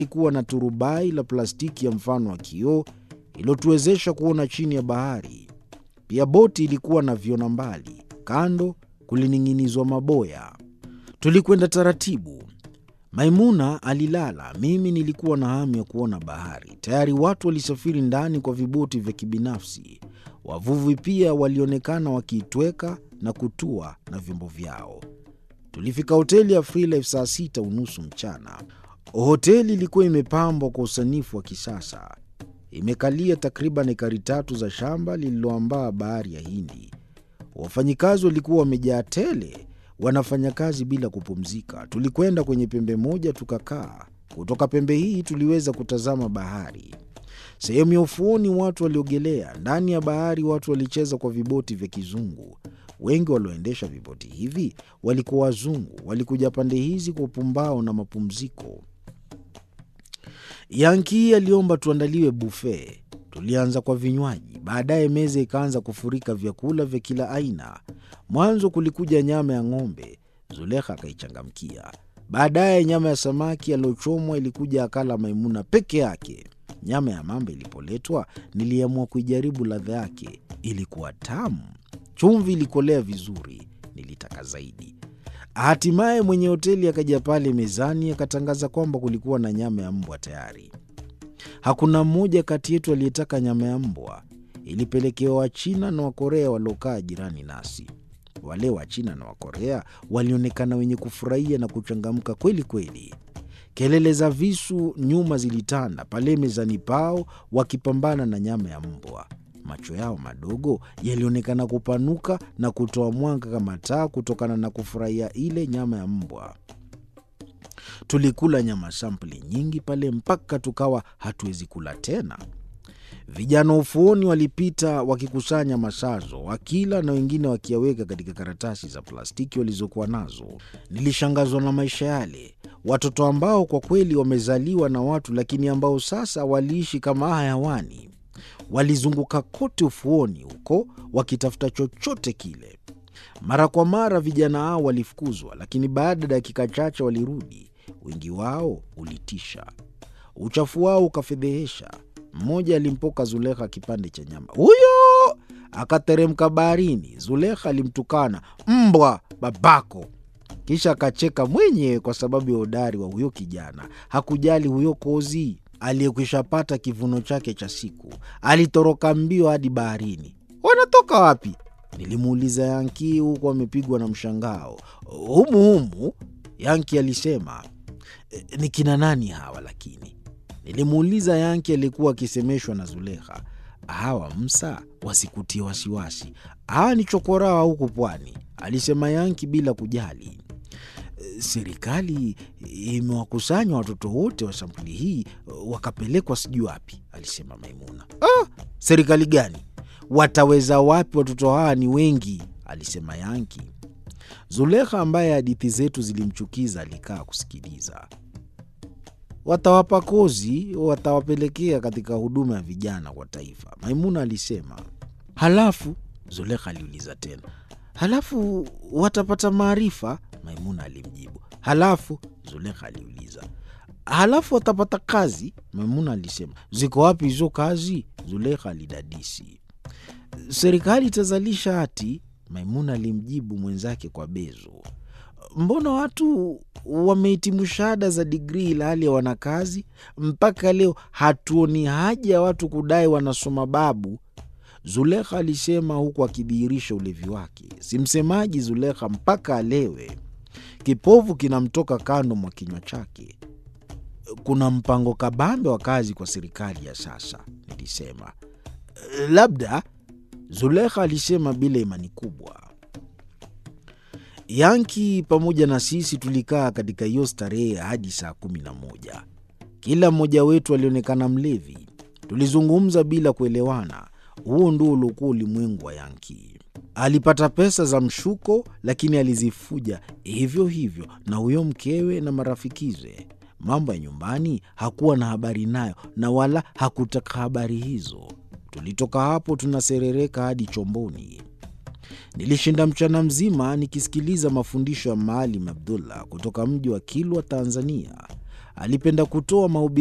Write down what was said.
ilikuwa na turubai la plastiki ya mfano wa kioo iliyotuwezesha kuona chini ya bahari. Pia boti ilikuwa na viona mbali, kando kulining'inizwa maboya. Tulikwenda taratibu. Maimuna alilala, mimi nilikuwa na hamu ya kuona bahari. Tayari watu walisafiri ndani kwa viboti vya kibinafsi. Wavuvi pia walionekana wakiitweka na kutua na vyombo vyao. Tulifika hoteli ya Freelife saa sita unusu mchana. Hoteli ilikuwa imepambwa kwa usanifu wa kisasa, imekalia takriban ekari tatu za shamba lililoambaa bahari ya Hindi. Wafanyikazi walikuwa wamejaa tele, wanafanya kazi bila kupumzika. Tulikwenda kwenye pembe moja tukakaa. Kutoka pembe hii tuliweza kutazama bahari. Sehemu ya ufuoni watu waliogelea. Ndani ya bahari watu walicheza kwa viboti vya kizungu. Wengi walioendesha viboti hivi walikuwa wazungu, walikuja pande hizi kwa upumbao na mapumziko. Yanki aliomba tuandaliwe bufe. Tulianza kwa vinywaji, baadaye meza ikaanza kufurika vyakula vya kila aina. Mwanzo kulikuja nyama ya ng'ombe, Zulekha akaichangamkia. Baadaye nyama ya samaki aliyochomwa ilikuja, akala Maimuna peke yake. Nyama ya mamba ilipoletwa, niliamua kuijaribu ladha yake. Ilikuwa tamu, chumvi ilikolea vizuri, nilitaka zaidi. Hatimaye mwenye hoteli akaja pale mezani akatangaza kwamba kulikuwa na nyama ya mbwa tayari. Hakuna mmoja kati yetu aliyetaka nyama ya mbwa. Ilipelekewa Wachina na Wakorea waliokaa jirani nasi. Wale Wachina na Wakorea walionekana wenye kufurahia na kuchangamka kweli kweli. Kelele za visu nyuma zilitanda pale mezani pao, wakipambana na nyama ya mbwa. Macho yao madogo yalionekana kupanuka na kutoa mwanga kama taa kutokana na kufurahia ile nyama ya mbwa. Tulikula nyama sampuli nyingi pale mpaka tukawa hatuwezi kula tena. Vijana ufuoni walipita wakikusanya masazo, wakila na wengine wakiyaweka katika karatasi za plastiki walizokuwa nazo. Nilishangazwa na maisha yale, watoto ambao kwa kweli wamezaliwa na watu, lakini ambao sasa waliishi kama hayawani. Walizunguka kote ufuoni huko wakitafuta chochote kile. Mara kwa mara vijana hao walifukuzwa, lakini baada ya dakika chache walirudi. Wingi wao ulitisha, uchafu wao ukafedhehesha. Mmoja alimpoka Zulekha kipande cha nyama, huyo akateremka baharini. Zulekha alimtukana mbwa babako, kisha akacheka mwenyewe kwa sababu ya udari wa huyo kijana. Hakujali huyo kozi aliyekwishapata kivuno chake cha siku, alitoroka mbio hadi baharini. Wanatoka wapi? Nilimuuliza Yanki huku amepigwa na mshangao. Humu humu, Yanki alisema. E, ni kina nani hawa lakini? Nilimuuliza Yanki aliyekuwa akisemeshwa na Zulekha. Hawa Msa wasikutie wasiwasi, hawa ni chokoraa huku pwani, alisema Yanki bila kujali. Serikali imewakusanya watoto wote wa sampuli hii wakapelekwa sijui wapi, alisema Maimuna. Ah, serikali gani? Wataweza wapi? Watoto hawa ni wengi, alisema Yanki. Zulekha ambaye hadithi zetu zilimchukiza alikaa kusikiliza. Watawapa kozi, watawapelekea katika huduma ya vijana kwa taifa, Maimuna alisema. Halafu Zulekha aliuliza tena, halafu watapata maarifa? Maimuna alimjibu. Halafu Zulekha aliuliza, halafu watapata kazi? Maimuna alisema. Ziko wapi hizo kazi? Zulekha alidadisi. Serikali itazalisha hati, Maimuna alimjibu mwenzake kwa bezo. Mbona watu wamehitimu shahada za digrii ila hali ya wana kazi? Mpaka leo hatuoni haja ya watu kudai wanasoma babu, Zulekha alisema huku akidhihirisha ulevi wake. Si msemaji Zulekha mpaka alewe, kipovu kinamtoka kando mwa kinywa chake. Kuna mpango kabambe wa kazi kwa serikali ya sasa, nilisema. Labda, Zulekha alisema bila imani kubwa. Yanki pamoja na sisi tulikaa katika hiyo starehe hadi saa kumi na moja. Kila mmoja wetu alionekana mlevi. Tulizungumza bila kuelewana. Huo ndio uliokuwa ulimwengu wa Yanki. Alipata pesa za mshuko, lakini alizifuja hivyo hivyo na huyo mkewe na marafikize. Mambo ya nyumbani hakuwa na habari nayo, na wala hakutaka habari hizo. Tulitoka hapo tunaserereka hadi chomboni. Nilishinda mchana mzima nikisikiliza mafundisho ya Maalim Abdullah kutoka mji wa Kilwa, Tanzania. alipenda kutoa mahubiri